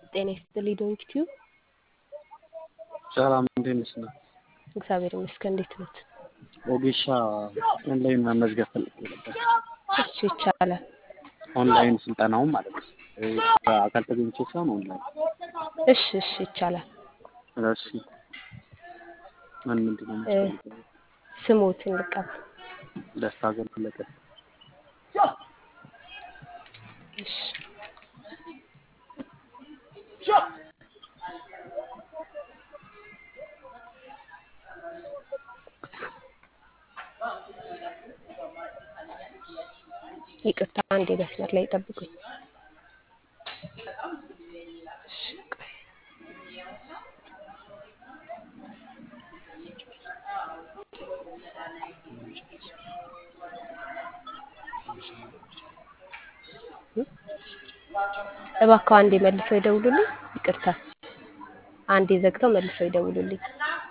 ጤና ይስጥልኝ ዶንኪ ቲዩብ። ሰላም እንዴት ነሽ? እግዚአብሔር ይመስገን። እንዴት ኖት? ኦጌሻ ኦንላይን መመዝገብ ፈልጌ ነበር። እሺ ይቻላል። ኦንላይን ስልጠናውን ማለት ነው። በአካል ተገኝቼ ሳይሆን ኦንላይን። እሺ እሺ ይቻላል። እሺ ምን ምንድን ነው የሚያስፈልገው? ስሞትን ልቀበል። ደስታ ዘለቀ። እሺ ይቅርታ አንዴ መስመር ላይ ጠብቁኝ። እሺ ቆይ። እባክዎ አንዴ መልሰው ይደውሉልኝ። ይቅርታ አንዴ ዘግተው መልሰው ይደውሉልኝ።